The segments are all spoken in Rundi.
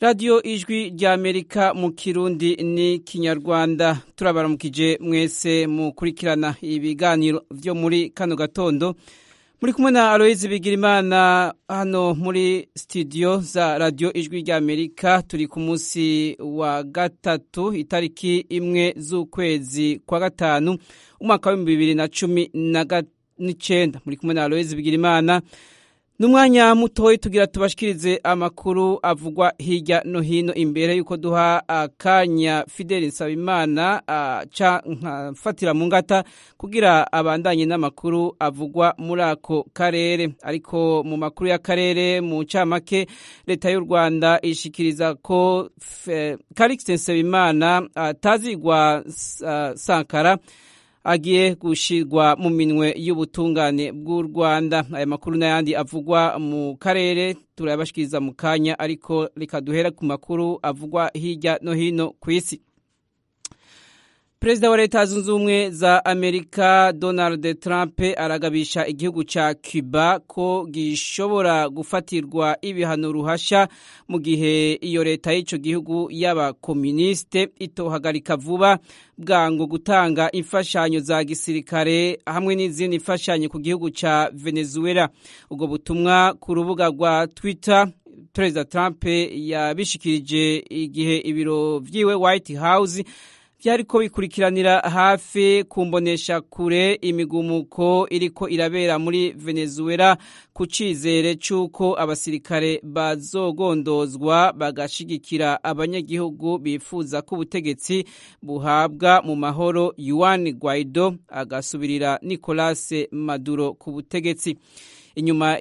radiyo ijwi rya amerika mu kirundi ni kinyarwanda turabaramukije mwese mukurikirana ibiganiro byo muri kano gatondo muri kumwe na aloyizi bigirimana hano muri studio za radiyo ijwi rya amerika turi ku munsi wa gatatu itariki imwe z'ukwezi kwa gatanu umwaka w'ibihumbi bibiri na cumi n'icyenda muri kumwe na aloyizi bigirimana n'umwanya mutoya tugira tubashikirize amakuru avugwa hirya no hino imbere y'uko duha akanya fideli nsabimana aca nkafatira mu ngata kugira abandanye n'amakuru avugwa muri ako karere ariko mu makuru y'akarere mu ncamake leta y'u rwanda ishikiriza ko karikisi nsabimana atazigwa sankara agiye gushirwa mu minwe y'ubutungane bw'u Rwanda aya makuru n'ayandi avugwa mu karere turayabashikiriza mu kanya ariko reka duhera ku makuru avugwa hirya no hino ku isi perezida wa leta zunze ubumwe za amerika donald trump aragabisha igihugu cya cuba ko gishobora gufatirwa ibihano ruhasha mu gihe iyo leta y'icyo gihugu y'abakominisite itohagarika vuba bwango gutanga imfashanyo za gisirikare hamwe n'izindi mfashanyo ku gihugu cya venezuela ubwo butumwa ku rubuga rwa twitter perezida trump yabishikirije igihe ibiro byiwe white house byariko bikurikiranira hafi kumbonesha kure imigumuko iriko irabera muri Venezuela ku cizere c'uko abasirikare bazogondozwa bagashigikira abanyagihugu bifuza ko ubutegetsi buhabwa mu mahoro Juan Guaido agasubirira Nicolas Maduro ku butegetsi inyuma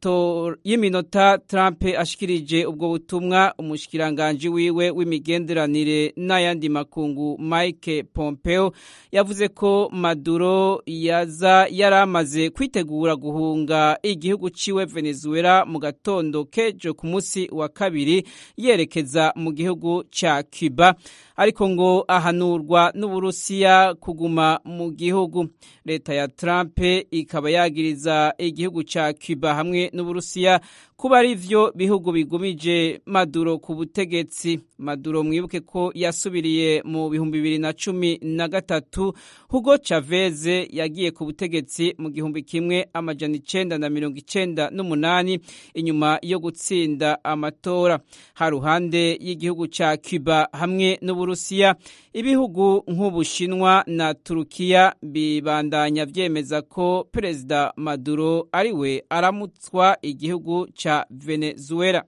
y'iminota Trump ashikirije ubwo butumwa umushikiranganji wiwe w'imigenderanire n'ayandi makungu Mike Pompeo yavuze ko Maduro yaza yaramaze kwitegura guhunga igihugu ciwe Venezuela mu gatondo kejo ku munsi wa kabiri yerekeza mu gihugu ca Cuba ariko ngo ahanurwa n'Uburusiya kuguma mu gihugu leta ya Trump ikaba yagiriza igihugu ca Cuba hamwe n'Uburusiya kuba ari vyo bihugu bigumije Maduro ku butegetsi Maduro mwibuke ko yasubiriye mu bihumbi bibiri na cumi na gatatu Hugo Chavez yagiye ku butegetsi mu gihumbi kimwe amajana icenda na mirongo icenda n'umunani inyuma yo gutsinda amatora haruhande y'igihugu ca Cuba hamwe n'Uburusiya ibihugu nk'Ubushinwa na Turukiya bibandanya vyemeza ko Perezida Maduro ariwe aramutswa igihugu ca Venezuela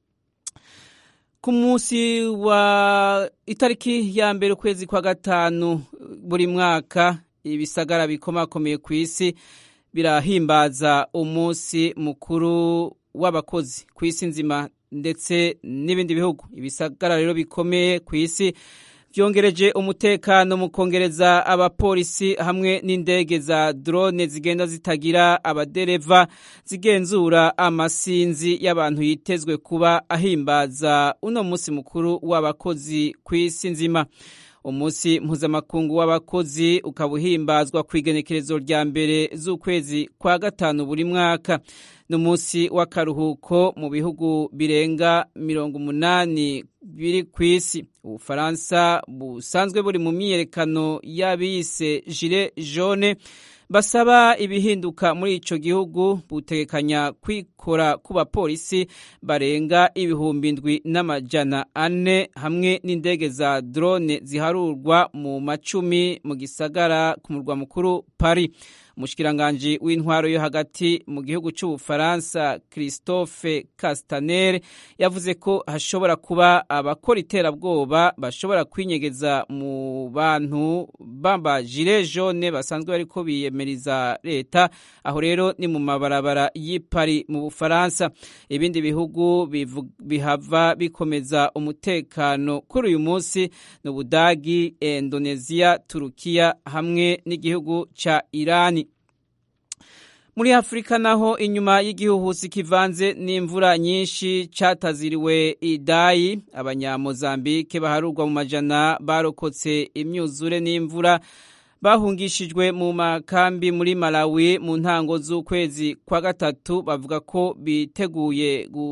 ku munsi wa itariki ya mbere ukwezi kwa gatanu buri mwaka ibisagara bikomakomeye ku isi birahimbaza umunsi mukuru w'abakozi ku isi nzima ndetse n'ibindi bihugu ibisagara rero bikomeye ku isi byongereje umutekano mu kongereza abapolisi hamwe n'indege za drone zigenda zitagira abadereva zigenzura amasinzi y'abantu yitezwe kuba ahimbaza uno munsi mukuru w'abakozi ku isi nzima umunsi mpuzamakungu w'abakozi ukaba uhimbazwa ku igenekerezo rya mbere z'ukwezi kwa gatanu buri mwaka ni umunsi w'akaruhuko mu bihugu birenga mirongo umunani biri ku isi ubufaransa busanzwe buri mu myiyerekano y'abiyise jire jone basaba ibihinduka muri ico gihugu butegekanya kwikora ku bapolisi barenga ibihumbi ndwi n'amajana ane hamwe n'indege za drone ziharurwa mu macumi mu gisagara ku murwa mukuru Paris umushikiranganji w'intwaro yo hagati mu gihugu cy'ubufaransa christophe castaner yavuze ko hashobora kuba abakora iterabwoba bashobora kwinyegeza mu bantu bamba jire jone basanzwe bariko biyemeriza leta aho rero ni mu mabarabara y'i Paris mu bufaransa ibindi bihugu bihava bikomeza umutekano kuri uyu munsi ni ubudagi indonesia turukiya hamwe n'igihugu ca irani muri afurika naho inyuma y'igihuhusi kivanze n'imvura nyinshi cataziriwe idayi abanyamozambike baharurwa mu majana barokotse imyuzure n'imvura bahungishijwe mu makambi muri malawi mu ntango z'ukwezi kwa gatatu bavuga ko biteguye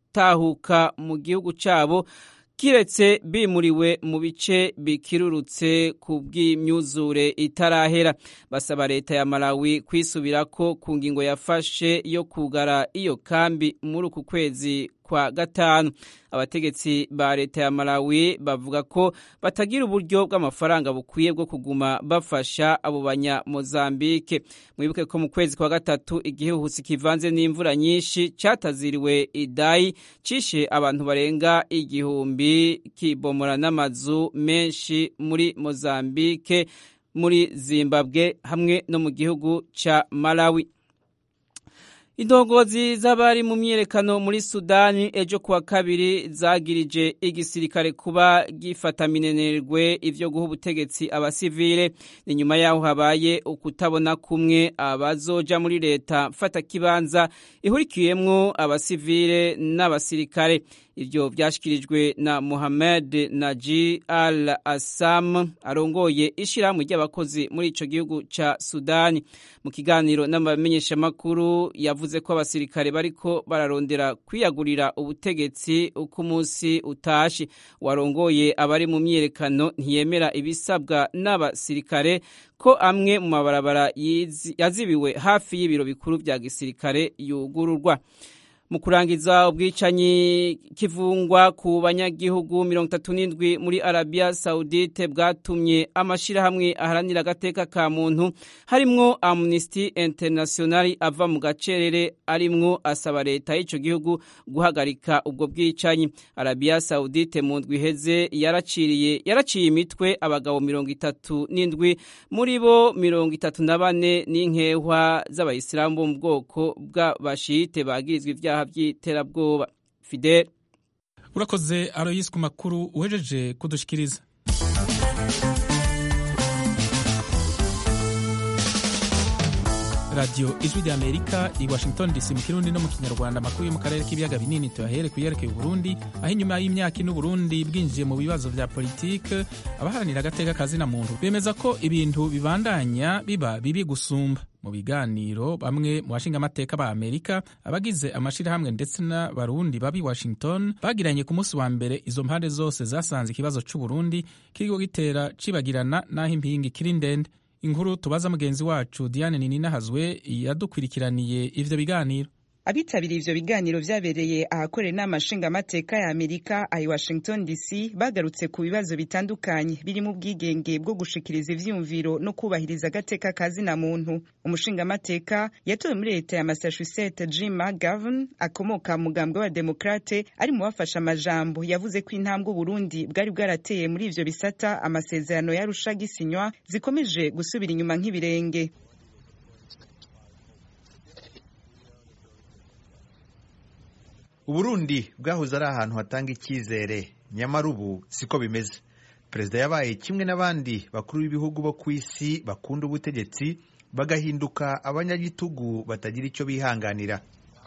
gutahuka mu gihugu cyabo kiretse bimuriwe mu bice bikirurutse ku bw'imyuzure itarahera basaba leta ya malawi kwisubirako ku ngingo yafashe yo kugara iyo kambi muri uku kwezi kwa gatanu abategetsi ba leta ya malawi bavuga ko batagira uburyo bw'amafaranga bukwiye bwo kuguma bafasha abo banyamozambike mwibuke ko mu kwezi kwa gatatu igihuhusi kivanze n'imvura nyinshi cyataziriwe idayi cishe abantu barenga igihumbi kibomora n'amazu menshi muri mozambike muri zimbabwe hamwe no mu gihugu ca malawi indongozi z'abari mu myiyerekano muri sudani ejo kuwa kabiri zagirije igisirikare kuba gifata minenerwe ivyo guha ubutegetsi abasivile ni nyuma yaho habaye ukutabona kumwe abazoja muri leta mfata kibanza ihurikiyemwo abasivile n'abasirikare ivyo vyashikirijwe na Mohamed Naji Al Assam arongoye ishirahamwe ry'abakozi muri ico gihugu ca Sudani mu kiganiro n'abamenyeshamakuru yavuze ko abasirikare bariko bararondera kwiyagurira ubutegetsi uko umunsi utashi warongoye abari mu myiyerekano ntiyemera ibisabwa n'abasirikare ko amwe mu mabarabara yazibiwe hafi y'ibiro bikuru vya gisirikare yugururwa mu kurangiza ubwicanyi kivungwa ku banyagihugu mirongo itatu n'indwi muri arabiya sawudite bwatumye amashyirahamwe aharanira agateka ka muntu harimwo amnesty international ava mu gacerere arimwo asaba leta y'icyo gihugu guhagarika ubwo bwicanyi arabiya sawudite mu ndwi iheze yaraciriye yaraciye imitwe abagabo mirongo itatu n'indwi muri bo mirongo itatu na bane n'inkehwa z'abayisilamu bo mu bwoko bw'abashiyite bagirizwa ibyaha by'iterabwoba fidel urakoze aroyisi ku makuru uhejeje kudushikiriza radiyo ijwi rya amerika i washington dc mu kirundi no mu kinyarwanda amakuru yo mu karere k'ibiyaga binini tuyahere ku yerekeye uburundi aho inyuma y'imyaka ine uburundi bwinjiye mu bibazo vya politike abaharanira agateka kazina muntu bemeza ko ibintu bibandanya biba bibi gusumba mu biganiro bamwe mu bashingamateka ba amerika abagize amashirahamwe ndetse n'abarundi babi washington bagiranye ku munsi wa mbere izo mpande zose zasanze ikibazo c'uburundi kiriko gitera cibagirana n'aho impingi kiri ndende inkuru tubaza mugenzi wacu diane nininahazwe yadukwirikiraniye ivyo biganiro abitabiriye ivyo biganiro vyabereye ahakorera inama nshingamateka ya amerika ayi washington dc bagarutse ku bibazo bitandukanye birimo ubwigenge bwo gushikiriza ivyiyumviro no kubahiriza agateka kazina muntu umushingamateka yatowe muri leta ya massachusetts jim mcgovern akomoka mu mugambwe wa demokrate ari mu bafashe amajambo yavuze ko intambwe uburundi bwari bwarateye muri ivyo bisata amasezerano yarusha gisinywa zikomeje gusubira inyuma nk'ibirenge uburundi bwahoze ari ahantu hatanga icyizere nyamara ubu siko bimeze perezida yabaye kimwe n'abandi bakuru b'ibihugu bo ku isi bakunda ubutegetsi bagahinduka abanyagitugu batagira icyo bihanganira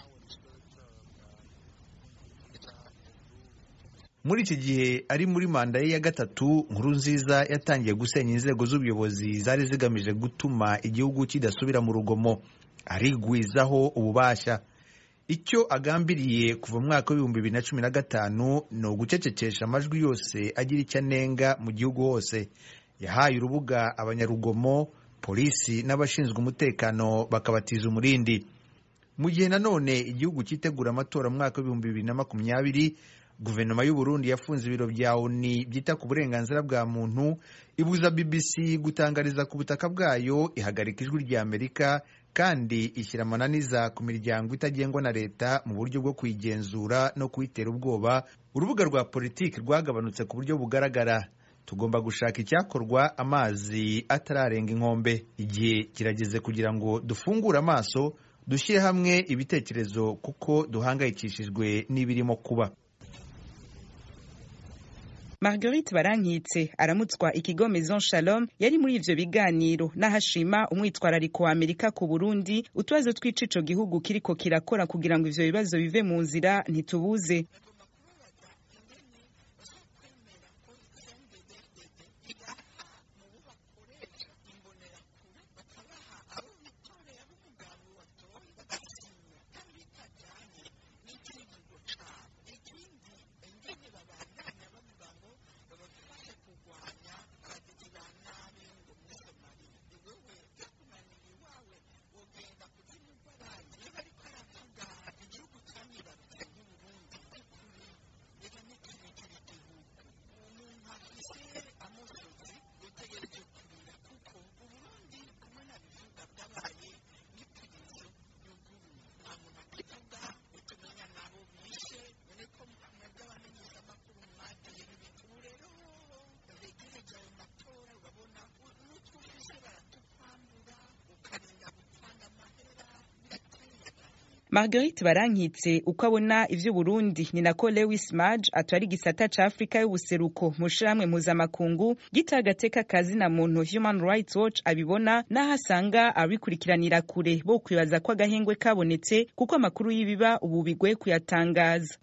muri iki gihe ari muri manda ye ya gatatu nkuru nziza yatangiye gusenya inzego z'ubuyobozi zari zigamije gutuma igihugu kidasubira mu rugomo arigwizaho ububasha icyo agambiriye kuva mu mwaka w'ibihumbi bibiri na cumi na gatanu ni ugucecekesha amajwi yose agira icyo anenga mu gihugu hose yahaye urubuga abanyarugomo polisi n'abashinzwe umutekano bakabatiza umurindi mu gihe nanone igihugu cyitegura amatora mu mwaka w'ibihumbi bibiri na makumyabiri guverinoma y'u Burundi yafunze ibiro bya oni byita ku burenganzira bwa muntu ibuza bbc gutangariza ku butaka bwayo ihagarika ijwi rya amerika kandi ishyira amananiza ku miryango itagengwa na leta mu buryo bwo kuyigenzura no kuyitera ubwoba urubuga rwa politiki rwagabanutse ku buryo bugaragara tugomba gushaka icyakorwa amazi atararenga inkombe igihe kirageze kugira ngo dufungure amaso dushyire hamwe ibitekerezo kuko duhangayikishijwe n'ibirimo kuba Marguerite Barankitse aramutswa ikigo Maison Shalom yari muri ivyo biganiro n'ahashima umwitwarariko wa Amerika ku Burundi utubazo tw'ico gihugu kiriko kirakora kugira ngo ivyo bibazo bive mu nzira ntitubuze marguerite barankitse uko abona ivy'uburundi ni nako lewis maj atwara igisata ca afurika y'ubuseruko mu shirahamwe mpuzamakungu gita agateka kazina muntu human rights watch abibona n'aho asanga abikurikiranira kure bo kwibaza ko agahengwe kabonetse kuko amakuru y'ibiba ubu bigoye kuyatangaza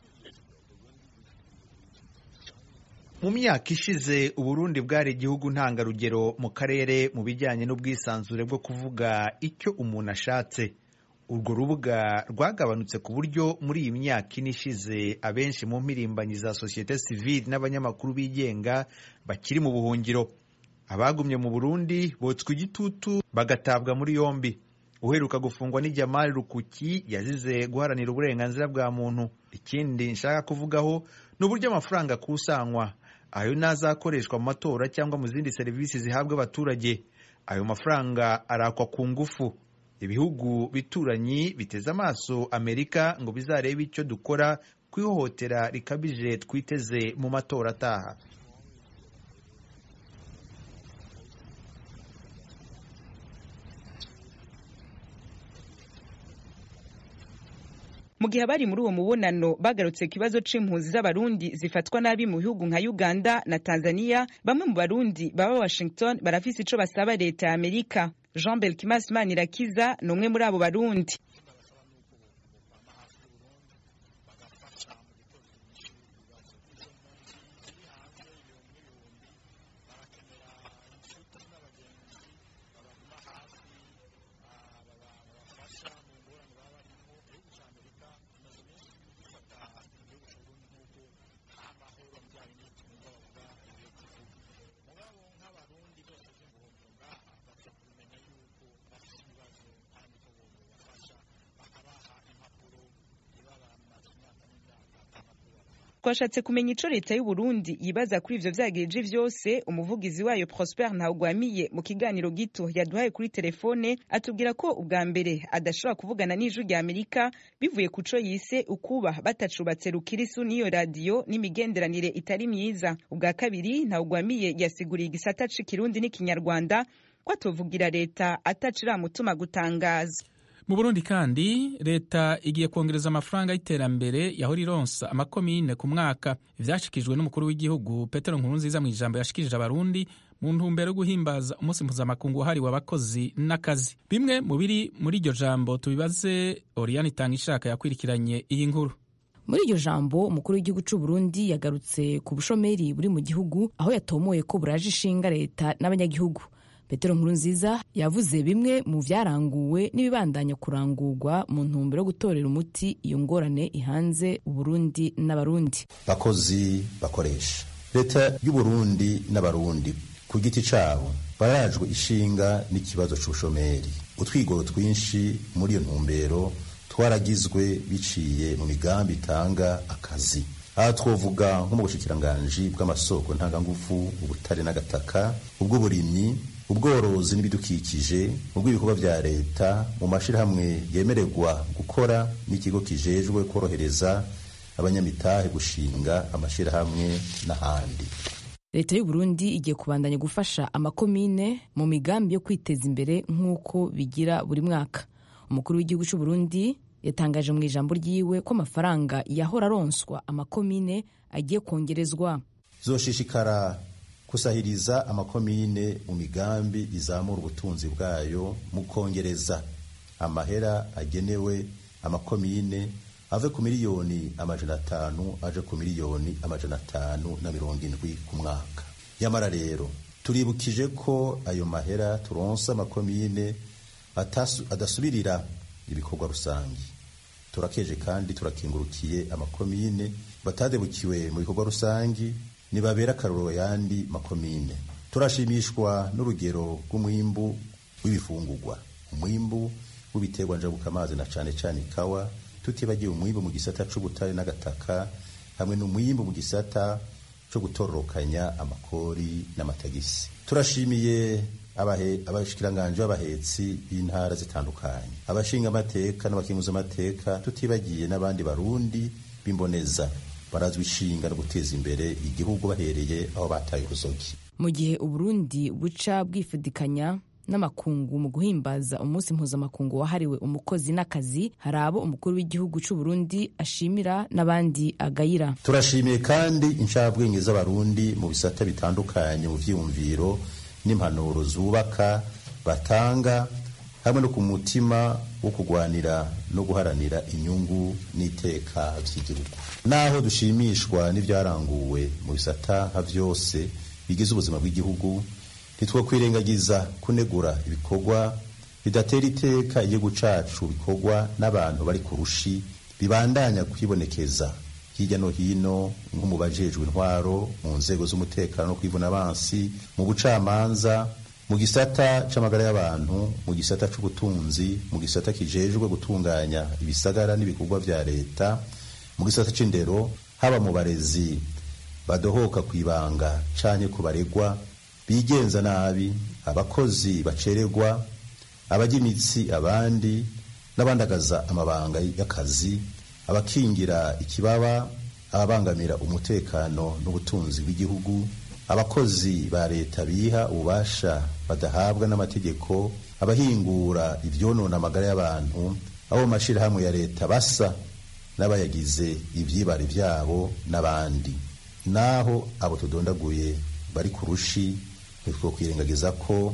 mu myaka ishize uburundi bwari igihugu ntangarugero mu karere mu bijyanye n'ubwisanzure bwo kuvuga icyo umuntu ashatse urwo rubuga rwagabanutse ku buryo muri iyi myaka ine ishize abenshi mu mpirimbanyi za sosiyete sivile n'abanyamakuru bigenga bakiri mu buhungiro abagumye mu burundi botswa igitutu bagatabwa muri yombi uheruka gufungwa ni Jamal Rukuki yazize guharanira uburenganzira bwa muntu ikindi nshaka kuvugaho ni uburyo amafaranga akusanywa ayo nazakoreshwa mu matora cyangwa mu zindi serivisi zihabwa abaturage ayo mafaranga arakwa ku ngufu ibihugu bituranyi biteze amaso amerika ngo bizarebe icyo dukora ku ihohotera rikabije twiteze mu matora ataha mu gihe abari muri uwo mubonano bagarutse ku kibazo c'impunzi z'abarundi zifatwa nabi mu bihugu nka uganda na tanzania bamwe mu barundi baba washington barafise ico basaba leta ya amerika jean belkimas manirakiza ni umwe muri abo barundi twashatse kumenya ico leta y'u Burundi yibaza kuri ivyo vyagirije vyose umuvugizi wayo Prosper Ntawugwamiye mu kiganiro gito yaduhaye kuri telefone atubwira ko ubwa mbere adashobora kuvugana n'ijwi rya Amerika bivuye ku co yise ukuba batacubatse rukirisu n'iyo radiyo n'imigenderanire itari myiza ubwa kabiri Ntawugwamiye yasiguriye igisata c'ikirundi n'ikinyarwanda ko atovugira leta ataciramutuma gutangaza mu burundi kandi leta igiye kongereza amafaranga y'iterambere yahora ironsa amakomine ku mwaka ivyashikijwe n'umukuru w'igihugu petero nkurunziza mu ijambo yashikirije abarundi mu ntumbero yo guhimbaza umunsi mpuzamakungu wahariwe abakozi n'akazi bimwe mu biri muri iryo jambo tubibaze oriane itanga ishaka yakwirikiranye iyi nkuru muri iryo jambo umukuru w'igihugu cy'u Burundi yagarutse ku bushomeri buri mu gihugu aho yatomoye ko buraje ishinga leta n'abanyagihugu petero nkurunziza yavuze bimwe mu byaranguwe n'ibibandanya kurangurwa mu ntumbero yo gutorera umuti iyo ngorane ihanze uburundi n'abarundi bakozi bakoresha leta y'uburundi n'abarundi ku giti cabo barajwe ishinga n'ikibazo c'ubushomeri utwigoro twinshi muri iyo ntumbero twaragizwe biciye mu migambi itanga akazi aha twovuga nko mu bushikiranganji bw'amasoko ntangangufu ubutare n'agataka ubw'uburimyi ubworozi n'ibidukikije mu bw'ibikorwa vya leta mu mashirahamwe yemererwa gukora n'ikigo kijejwe korohereza abanyamitahe gushinga amashirahamwe n'ahandi leta y'u Burundi igiye kubandanya gufasha amakomine mu migambi yo kwiteza imbere nk'uko bigira buri mwaka umukuru w'igihugu cy'u Burundi yatangaje mu ijambo ryiwe ko amafaranga yahora aronswa amakomine agiye kongerezwa zoshishikara kusahiriza amakomine mu migambi izamura ubutunzi bwayo mu kongereza amahera agenewe amakomine ave ku miliyoni amajana atanu aje ku miliyoni amajana atanu na mirongo indwi ku mwaka nyamara rero turibukije ko ayo mahera turonsa amakomine adasubirira ibikorwa rusange turakeje kandi turakingurukiye amakomine batadebukiwe mu bikorwa rusange nibabera akarorero yandi makomine turashimishwa n'urugero rw'umwimbu w'ibifungurwa umwimbu w'ibiterwa njabukamazi na cane cane ikawa tutibagiye umwimbu mu gisata c'ubutare n'agataka hamwe n'umwimbu mu gisata co gutororokanya amakori n'amatagisi turashimiye abashikiranganji b'abahetsi b'intara zitandukanye abashinga amateka n'abakinguza amateka tutibagiye n'abandi barundi b'imboneza barazwi ishinga no guteza imbere igihugu bahereye aho bataye uruzogi mu gihe uburundi buca bwifudikanya n'amakungu mu guhimbaza umunsi mpuzamakungu wahariwe umukozi n'akazi hari abo umukuru w'igihugu cy'u Burundi ashimira n'abandi agayira turashimiye kandi inshabwenge z'abarundi mu bisata bitandukanye mu vyiyumviro n'impanuro zubaka batanga hamwe no ku mutima wo kurwanira no guharanira inyungu n'iteka vy'igihugu naho dushimishwa n'ivyaranguwe mu bisata nka vyose bigize ubuzima bw'igihugu ntitwokwirengagiza kunegura ibikorwa bidatera iteka igihugu cacu bikorwa n'abantu bari ku rushi bibandanya kwibonekeza hirya no hino nko mu bajejwe intwaro mu nzego z'umutekano no kwivuna abansi mu bucamanza mu gisata c'amagara y'abantu mu gisata c'ubutunzi mu gisata kijejwe gutunganya ibisagara n'ibikorwa vya leta mu gisata c'indero haba mu barezi badohoka kwibanga canke ku baregwa bigenza nabi abakozi bacererwa abajya imitsi abandi n'abandagaza amabanga y'akazi abakingira ikibaba ababangamira umutekano n'ubutunzi bw'igihugu abakozi ba leta biha ububasha badahabwa n'amategeko abahingura ivyonona amagara y'abantu abo mu mashirahamwe ya leta basa n'abayagize ivyibare vyabo n'abandi naho abo tudondaguye bari ku rushi ntitwokwirengagiza ko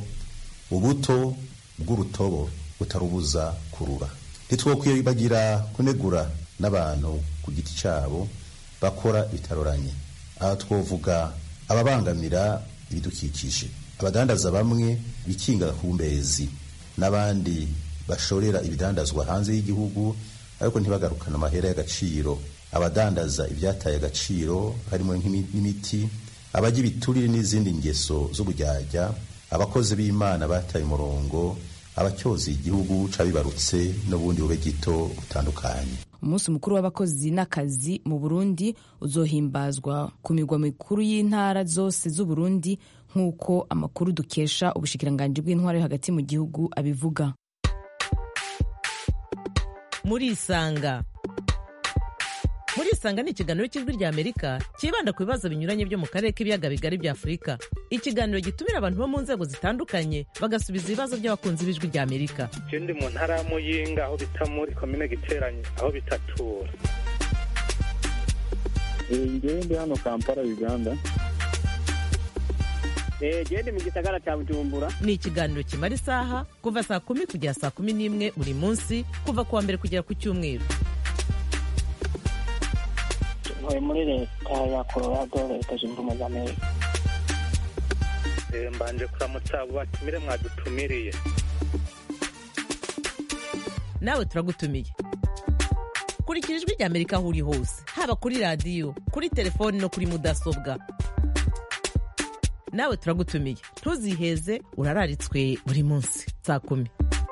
ubuto bw'urutobo butarubuza kurura ntitwokwibagira kunegura n'abantu ku giti cyabo bakora bitaroranye aha twovuga ababangamira ibidukikije abadandaza bamwe bikinga kumbezi n'abandi bashorera ibidandazwa hanze y'igihugu ariko ntibagarukane amahera y'agaciro abadandaza ibyataye agaciro harimo n'imiti abajya ibiturire n'izindi ngeso z'ubujyajya abakozi b'imana bataye umurongo abacyoza igihugu cabibarutse n'ubundi bube gito butandukanye umunsi mukuru w'abakozi n'akazi mu burundi uzohimbazwa ku migwa mikuru y'intara zose z'uburundi nk'uko amakuru dukesha ubushikiranganji bw'intwaro yo hagati mu gihugu abivuga murisanga murisanga ni ikiganiro cy'ijwi rya amerika cyibanda ku bibazo binyuranye byo mu karere k'ibiyaga bigari bya afurika ikiganiro gitumira abantu bo mu nzego zitandukanye bagasubiza ibibazo by'abakunzi b'ijwi rya amerika je ndi mu ntara ya muyinga aho bita muri komine giteranye aho bitatura ngewe ndi hano kampala uganda gende mu gisagara cya bujumbura ni ikiganiro kimara isaha kuva saa kumi kugera saa kumi n'imwe buri munsi kuva ku wa mbere kugera ku cyumweru ntuye muri leta ya colorado leta zunze ubumwe za amerika mbanje kuramutsa abo batumire mwadutumiriye nawe turagutumiye kurikira ijwi rya amerika aho uri hose haba kuri radiyo kuri telefoni no kuri mudasobwa nawe turagutumiye ntuziheze urararitswe buri munsi saa kumi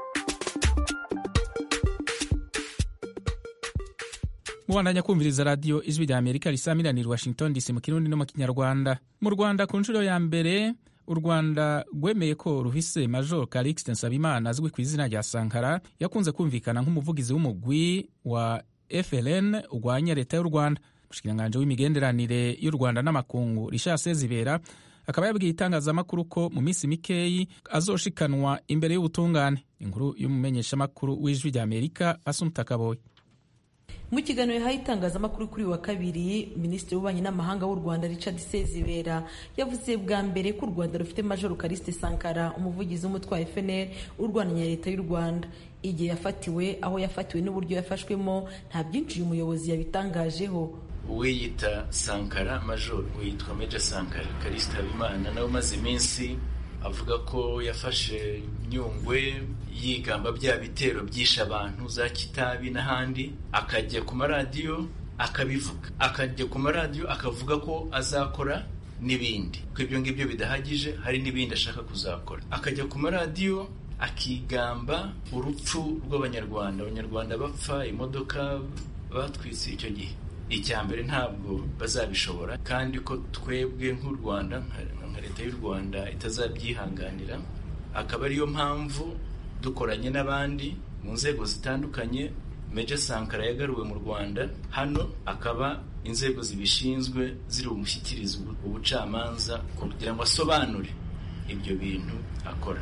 mubandanya kumviriza radiyo ijwi rya amerika risamiranira washington dc mu kirundi no mu kinyarwanda mu rwanda ku nshuro ya mbere u rwanda rwemeye ko ruhise major calixte nsabimana azwi ku izina rya sankara yakunze kumvikana nk'umuvugizi w'umugwi wa frn urwanya leta y'u rwanda umushikiranganji w'imigenderanire y'u rwanda n'amakungu richard sezibera akaba yabwiye itangazamakuru ko mu minsi mikeyi azoshikanwa imbere y'ubutungane inkuru y'umumenyeshamakuru w'ijwi rya amerika asumta kaboyi mu kiganiro yahaye itangazamakuru kuri wa kabiri minisitiri w'ububanyi n'amahanga w'u rwanda richard sezibera yavuze bwa mbere ko u rwanda rufite major kariste sankara umuvugizi w'umutwe wa fnr urwananya leta y'u rwanda igihe yafatiwe aho yafatiwe n'uburyo yafashwemo nta byinshi uyu muyobozi yabitangajeho uwiyita sankara major witwa meja sankara karisita habimana nawe umaze iminsi avuga ko yafashe nyungwe yigamba bya bitero byishe abantu za kitabi n'ahandi akajya ku maradiyo akabivuga akajya ku maradiyo akavuga ko azakora n'ibindi ko ibyo ngibyo bidahagije hari n'ibindi ashaka kuzakora akajya ku maradiyo akigamba urupfu rw'abanyarwanda abanyarwanda bapfa imodoka batwitse icyo gihe icya mbere ntabwo bazabishobora kandi ko twebwe nk'u rwanda nka leta y'u rwanda itazabyihanganira akaba ariyo mpamvu dukoranye n'abandi mu nzego zitandukanye meja sankara yagaruwe mu rwanda hano akaba inzego zibishinzwe ziri bumushyikirize ubucamanza kugira ngo asobanure ibyo bintu akora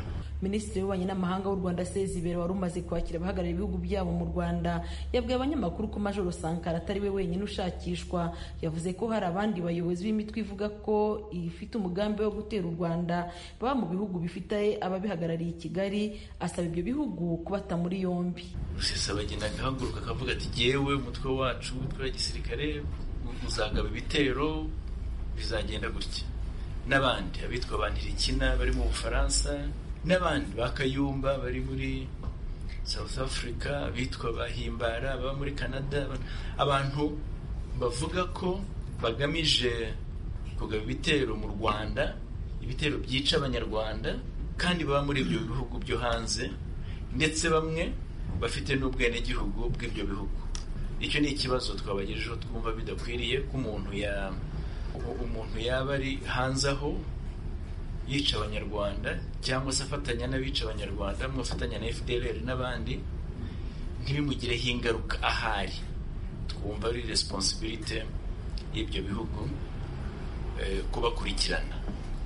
minisitiri w'ububanyi n'amahanga w'u rwanda sezibera wari umaze kwakira abahagarariye ibihugu byabo mu rwanda yabwiye abanyamakuru ko majoro sankara atari we wenyine ushakishwa yavuze ko hari abandi bayobozi b'imitwe ivuga ko ifite umugambi wo gutera u rwanda baba mu bihugu bifite ababihagarariye i kigali asaba ibyo bihugu kubata muri yombi rusesabagina agahaguruka akavuga ati jyewe umutwe wacu umutwe wa gisirikare uzagaba ibitero bizagenda gutya n'abandi abitwa ba ntirikina bari mu bufaransa n'abandi ba kayumba bari muri south africa abitwa ba himbara baba muri canada abantu bavuga ko bagamije kugaba ibitero mu rwanda ibitero byica abanyarwanda kandi baba muri ibyo bihugu byo hanze ndetse bamwe bafite n'ubwenegihugu bw'ibyo bihugu icyo ni ikibazo twabagejejeho twumva bidakwiriye ko umuntu ya umuntu yaba ari hanze aho yica abanyarwanda cyangwa se afatanya n'abica abanyarwanda mwafatanya na fdr n'abandi ntibimugireho ingaruka ahari twumva ari responsibility y'ibyo bihugu kubakurikirana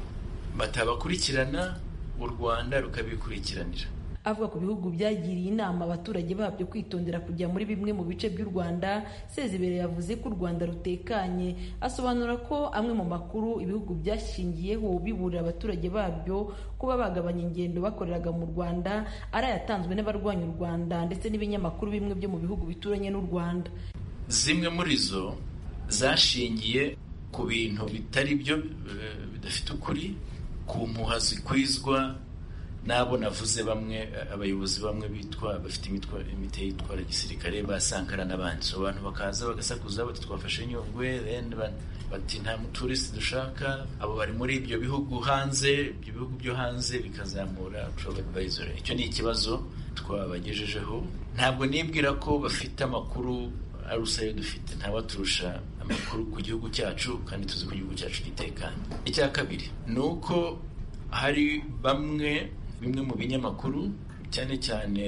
batabakurikirana u rwanda rukabikurikiranira avuga ku bihugu byagiriye inama abaturage babyo kwitondera kujya muri bimwe mu bice by'u rwanda sezibere yavuze ko u rwanda rutekanye asobanura ko amwe mu makuru ibihugu byashingiyeho biburira abaturage babyo kuba bagabanya ingendo bakoreraga mu rwanda ari ayatanzwe n'abarwanya u rwanda ndetse n'ibinyamakuru bimwe byo mu bihugu bituranye n'u rwanda zimwe muri zo zashingiye ku bintu bitari byo bidafite ukuri ku mpuha zikwizwa n'abo navuze bamwe abayobozi bamwe bitwa bafite imiti yitwara gisirikare ba sankara n'abandi so abantu bakaza bagasakuza bati twafashe nyungwe bati nta muturisi dushaka abo bari muri ibyo bihugu hanze ibyo bihugu byo hanze bikazamura travel advisory icyo ni ikibazo twabagejejeho ntabwo nibwira ko bafite amakuru arusa ayo dufite ntabaturusha amakuru ku gihugu cyacu kandi tuzi ko igihugu cyacu gitekanye icya kabiri ni uko hari bamwe bimwe mu binyamakuru cyane cyane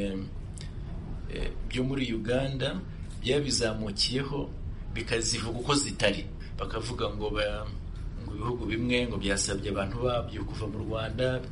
byo muri uganda byabizamukiyeho bikazivuga uko zitari bakavuga ngo ngo ibihugu bimwe ngo byasabye abantu babyo kuva mu rwanda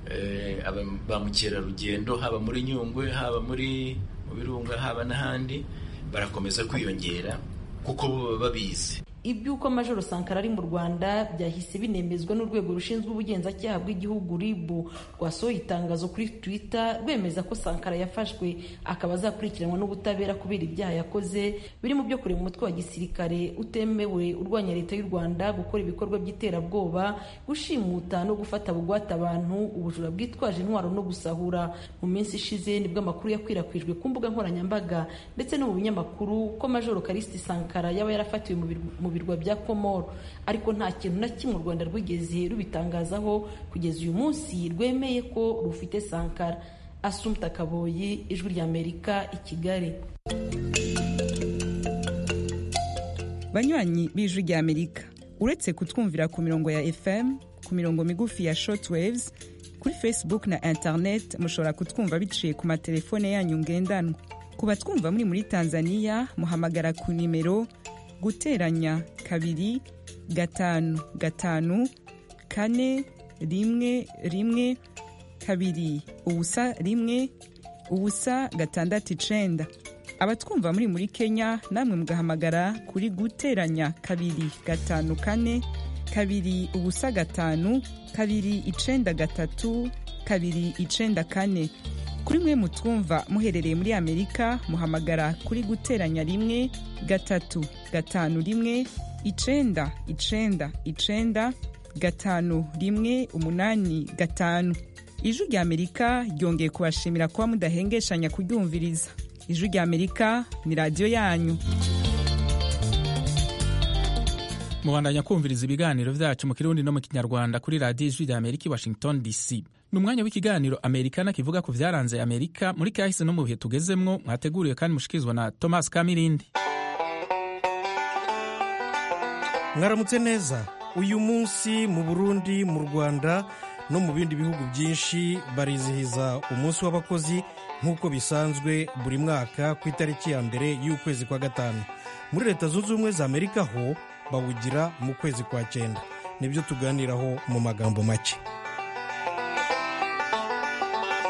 ba mukerarugendo haba muri nyungwe haba muri mu birunga haba n'ahandi barakomeza kwiyongera kuko bo baba babizi iby'uko majoro sankara ari mu rwanda byahise binemezwa n'urwego rushinzwe ubugenzacyaha bw'igihugu rib rwasohoye itangazo kuri twitter rwemeza ko sankara yafashwe akaba azakurikiranwa n'ubutabera kubera ibyaha yakoze birimo byo kureba umutwe wa gisirikare utemewe urwanya leta y'u rwanda gukora ibikorwa by'iterabwoba gushimuta no gufata bugwate abantu ubujura bwitwaje intwaro no gusahura mu minsi ishize nibwo amakuru yakwirakwijwe ku mbuga nkoranyambaga ndetse no mu binyamakuru ko majoro karisiti sankara yaba yarafatiwe mu birwa bya komoro ariko nta kintu na kimwe u rwanda rwigeze rubitangazaho kugeza uyu munsi rwemeye ko rufite sankara asumta kaboyi ijwi ry'amerika i kigali banywanyi b'ijwi ry'amerika uretse kutwumvira ku mirongo ya fm ku mirongo migufi ya shortwaves kuri facebook na internet mushobora kutwumva biciye ku matelefone yanyu ngendanwa ku batwumva muri muri tanzania muhamagara ku nimero guteranya kabiri gatanu gatanu kane rimwe rimwe kabiri ubusa rimwe ubusa gatandatu icenda abatwumva muri muri kenya namwe mugahamagara kuri guteranya kabiri gatanu kane kabiri ubusa gatanu kabiri icenda gatatu kabiri icenda kane kuri mwe mutwumva muherereye muri amerika muhamagara kuri guteranya rimwe gatatu gatanu rimwe icenda icenda icenda gatanu rimwe umunani gatanu ijwi rya amerika ryongeye kubashimira kuba mudahengeshanya kuryumviriza ijwi rya amerika ni radiyo yanyu mubandanya kumviriza ibiganiro byacu mu kirundi no mu kinyarwanda kuri radiyo ijwi rya amerika i washington dc ni umwanya w'ikiganiro amerikana kivuga ku byaranze amerika muri kahise no mu bihe tugezemwo mwateguriwe kandi mushikirizwa na thomas kamirindi mwaramutse neza uyu munsi mu burundi mu rwanda no mu bindi bihugu byinshi barizihiza umunsi w'abakozi nk'uko bisanzwe buri mwaka ku itariki ya mbere y'ukwezi kwa gatanu muri leta zunze ubumwe za amerika ho bawugira mu kwezi kwa cyenda nibyo tuganiraho mu magambo make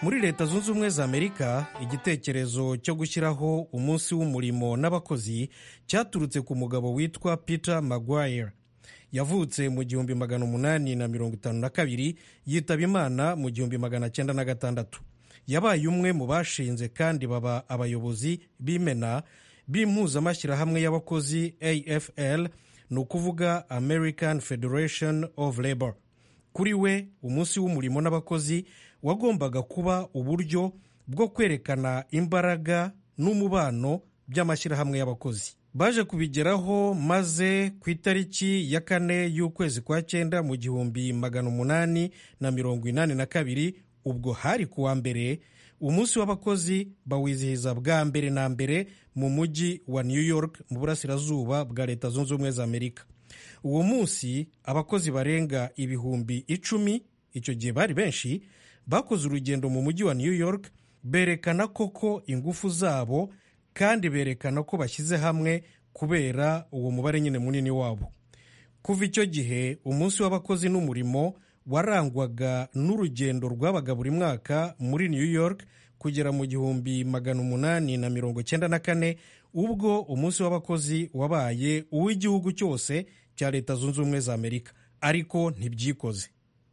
muri leta zunze ubumwe za amerika igitekerezo cyo gushyiraho umunsi w'umurimo n'abakozi cyaturutse ku mugabo witwa peter maguire yavutse mu gihumbi magana umunani na mirongo itanu na kabiri yitaba imana mu gihumbi magana cyenda na gatandatu yabaye umwe mu bashinze kandi baba abayobozi b'imena b'impuzamashyirahamwe y'abakozi afl ni ukuvuga american federation of labor kuri we umunsi w'umurimo n'abakozi wagombaga kuba uburyo bwo kwerekana imbaraga n'umubano by'amashyirahamwe y'abakozi baje kubigeraho maze ku itariki ya kane y'ukwezi kwa cyenda mu gihumbi magana umunani na mirongo inani na kabiri ubwo hari ku wa mbere umunsi w'abakozi bawizihiza bwa mbere na mbere mu mujyi wa new york mu burasirazuba bwa leta zunze ubumwe za amerika uwo munsi abakozi barenga ibihumbi icumi icyo gihe bari benshi bakoze urugendo mu mujyi wa new york berekana koko ingufu zabo kandi berekana ko bashyize hamwe kubera uwo mubare nyine munini wabo kuva icyo gihe umunsi w'abakozi n'umurimo warangwaga n'urugendo rwabaga buri mwaka muri new york kugera mu gihumbi magana umunani na mirongo cyenda na kane ubwo umunsi w'abakozi wabaye uw'igihugu cyose cya leta zunze ubumwe za amerika ariko ntibyikoze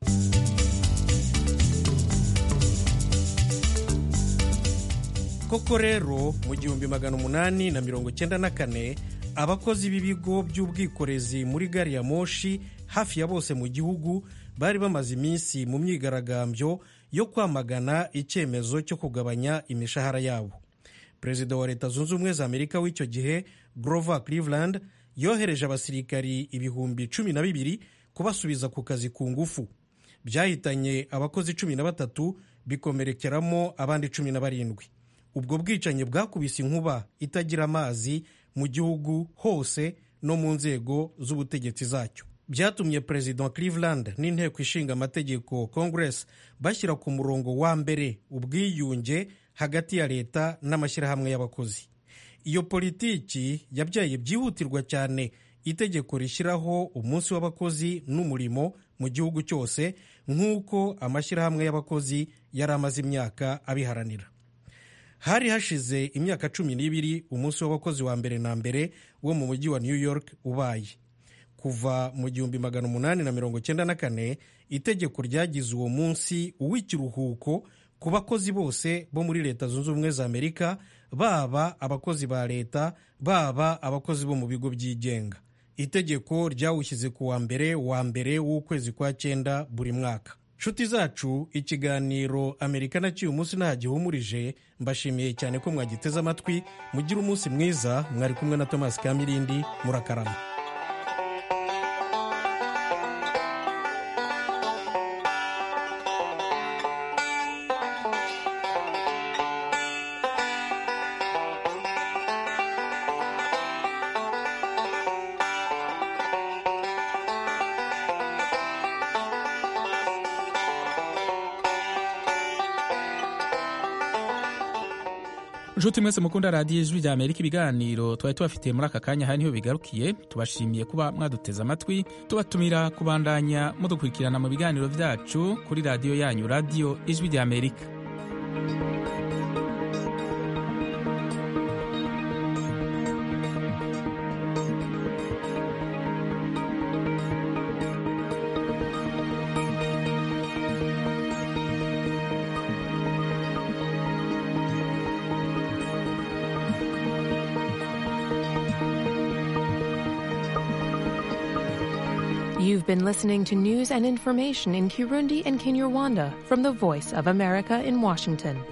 koko rero mu gihumbi magana umunani na mirongo cyenda na kane abakozi b'ibigo by'ubwikorezi muri gari ya moshi hafi ya bose mu gihugu bari bamaze iminsi mu myigaragambyo yo kwamagana icyemezo cyo kugabanya imishahara yabo perezida wa leta zunze ubumwe za amerika w'icyo gihe grover cleveland yohereje abasirikari ibihumbi cumi na bibiri kubasubiza ku kazi ku ngufu byahitanye abakozi cumi na batatu bikomerekeramo abandi cumi na barindwi ubwo bwicanyi bwakubise inkuba itagira amazi mu gihugu hose no mu nzego z'ubutegetsi zacyo byatumye perezida cleveland n'inteko ishinga amategeko congress bashyira ku murongo wa mbere ubwiyunge hagati ya leta n'amashyirahamwe y'abakozi iyo politiki yabyaye byihutirwa cyane itegeko rishyiraho umunsi w'abakozi n'umurimo mu gihugu cyose nk'uko amashyirahamwe y'abakozi yari amaze imyaka abiharanira hari hashize imyaka cumi n'ibiri umunsi w'abakozi wa mbere na mbere wo mu mujyi wa new york ubaye kuva mu gihumbi magana umunani na mirongo cyenda na kane itegeko ryagize uwo munsi uw'ikiruhuko ku bakozi bose bo muri leta zunze ubumwe za amerika baba abakozi ba leta baba abakozi bo mu bigo byigenga itegeko ryawushyize ku wa mbere wa mbere w'ukwezi kwa cyenda buri mwaka nshuti zacu ikiganiro amerika naciye umunsi nta gihumurije mbashimiye cyane ko mwagiteze amatwi mugire umunsi mwiza mwari kumwe na thomas kamirindi murakarama nshuti mwese mukunda radiyo ijwi rya amerika ibiganiro twari tubafitiye muri aka kanya hari niho bigarukiye tubashimiye kuba mwaduteze amatwi tubatumira kubandanya mudukurikirana mu biganiro byacu kuri radiyo yanyu radiyo ijwi rya amerika You've been listening to news and information in Kirundi and Kinyarwanda from the Voice of America in Washington.